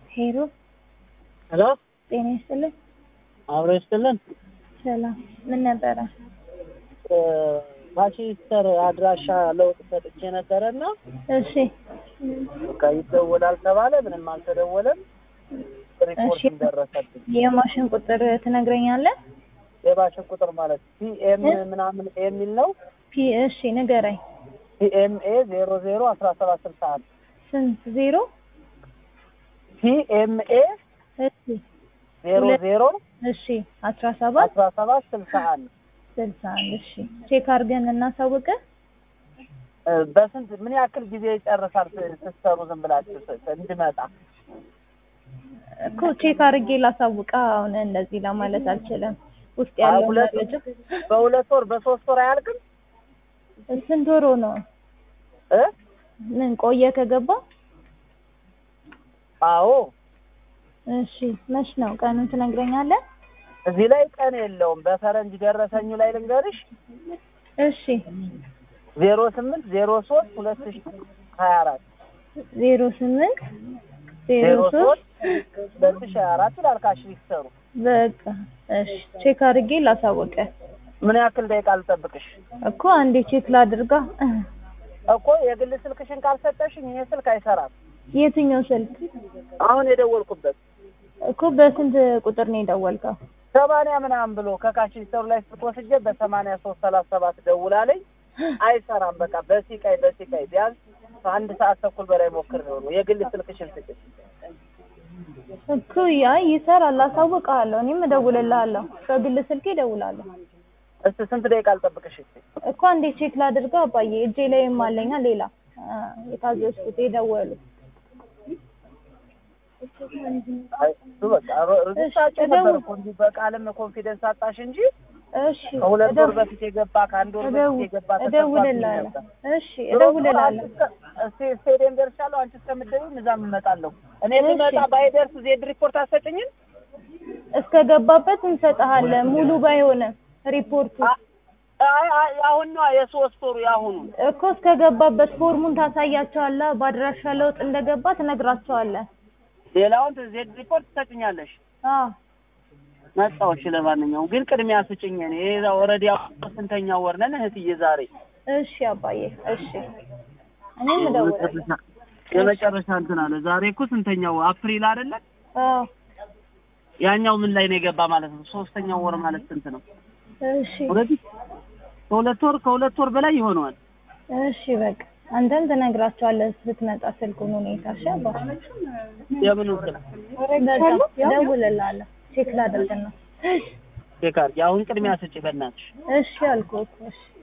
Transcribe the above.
ሄሎ ሄሎ ጤና ይስጥልን። አብሮ ይስጥልን። ሰላም ምን ነበረ? ማንቸስተር አድራሻ ለውጥ ሰጥቼ ነበረና እሺ በቃ ይደወላል ተባለ። ምንም አልተደወለም። ሪፖርት እሺ። ደረሰብኝ። የማሽን ቁጥር ትነግረኛለህ? የባሽን ቁጥር ማለት ፒኤም ምናምን ኤ የሚል ነው። ፒ እሺ ንገረኝ። ፒኤምኤ ዜሮ ዜሮ አስራ ሰባት ስልሳ አንድ ስንት ዜሮ? ፒኤምኤ እሺ ዜሮ ሁለት- ዜሮ እሺ አስራ ሰባት አስራ ሰባት ስልሳ አንድ ስልሳ አንድ እሺ ቼክ አድርገን እናሳውቅ። እ፣ በስንት ምን ያክል ጊዜ ይጨርሳል ስ- ስትሰሩ ዝም ብላችሁ ስ- ስ- እንድመጣ? እኮ ቼክ አድርጌ ላሳውቃ። አሁን እንደዚህ ለማለት አልችልም። ውስጥ አይ፣ ያለው ሁለት መረጃ በሁለት ወር በሶስት ወር አያልቅም ስንት ወሮ ነው? እ? ምን ቆየ ከገባ? አዎ እሺ መች ነው ቀኑን ትነግረኛለህ? እዚህ ላይ ቀን የለውም። በፈረንጅ ደረሰኙ ላይ ልንገርሽ እሺ ዜሮ ስምንት ዜሮ ሶስት ሁለት ሺ ሀያ አራት ዜሮ ስምንት ዜሮ ዜሮ ሶስት ሶስት ሁለት ሺ ሀያ አራት ይላል ካሽ ሊሰሩ በቃ እሺ ቼክ አድርጌ ላሳወቀ ምን ያክል ደቂቃ ልጠብቅሽ? እኮ አንዴ ቼክ ላድርጋ። እኮ የግል ስልክሽን ካልሰጠሽኝ ይሄ ስልክ አይሰራም። የትኛው ስልክ አሁን የደወልኩበት እኮ በስንት ቁጥር ነው የደወልከው? ሰማንያ ምናምን ብሎ ከካሽ ሊሰሩ ላይ ስልክ ወስጄ በሰማንያ ሶስት ሰላሳ ሰባት ደውላለኝ አይሰራም። በቃ በሲቃይ በሲቃይ ቢያንስ ከአንድ ሰዓት ተኩል በላይ ሞክር ነው የግል ስልክሽን ስጭ። እኮ ያ ይሰራል፣ አሳውቅሃለሁ። እኔም እደውልልሃለሁ። በግል ስልኬ እደውላለሁ እስቲ ስንት ደቂቃ ልጠብቅሽ? እስቲ እኮ አንዴ ቼክ ላድርጋ አባዬ። እጄ ላይም አለኛ ሌላ አ፣ የታዘዝኩት የደወሉ አይ እሱ በቃ ሮ- ርዝታቸው እሺ፣ ነበር እደውል- እኮ እንዲህ በቃልም ኮንፊደንስ አጣሽ እንጂ እሺ ከሁለት ወር እደው- በፊት የገባ ከአንድ ወር እደው- በፊት የገባ ተሰጥቷት እደውልልሃለሁ። ነበር። እሺ እደውልልሃለሁ። እስቲ ስቴዲየም ደርሻለሁ። አንቺ እስከምትደውይም እዛም እመጣለሁ። እኔ እሺ። ስመጣ ባይደርስ ዜድ ሪፖርት አትሰጭኝም? እስከ ገባበት እንሰጥሃለን። ሙሉ ባይሆንም ሪፖርቱ አ- አይ አይ አሁን ነው የሶስት ወሩ የአሁኑ እኮ እስከ ገባበት ፎርሙን ታሳያቸዋለህ። በአድራሻ ለውጥ እንደገባ ትነግራቸዋለህ። ሌላውን ዜድ ሪፖርት ትሰጭኛለሽ። አዎ መጣሁ። እሺ ለማንኛውም ግን ቅድሚያ ስጭኝ። እኔ እዛ ኦልሬዲ ስንተኛው ወር ነን እህትዬ? ዛሬ እሺ አባዬ እሺ። እኔም እደውላለሁ። የመጨረሻ እንትን አለ። ዛሬ እኮ ስንተኛው አፕሪል አይደለ? አዎ ያኛው ምን ላይ ነው የገባ ማለት ነው? ሶስተኛው ወር ማለት ስንት ነው? እሺ ኦልሬዲ ከሁለት ወር ከሁለት ወር በላይ ይሆነዋል። እሺ በቃ አንተም ትነግራቸዋለህ ስትመጣ ስልኩን ሁኔታ። እሺ አባ የምን ስል በቃ እደውልልሃለሁ። ቼክ ላደርግ ነው። ቼክ አድርጊ። አሁን ቅድሚያ ስጭ በእናትሽ። እሺ አልኩህ እኮ እሺ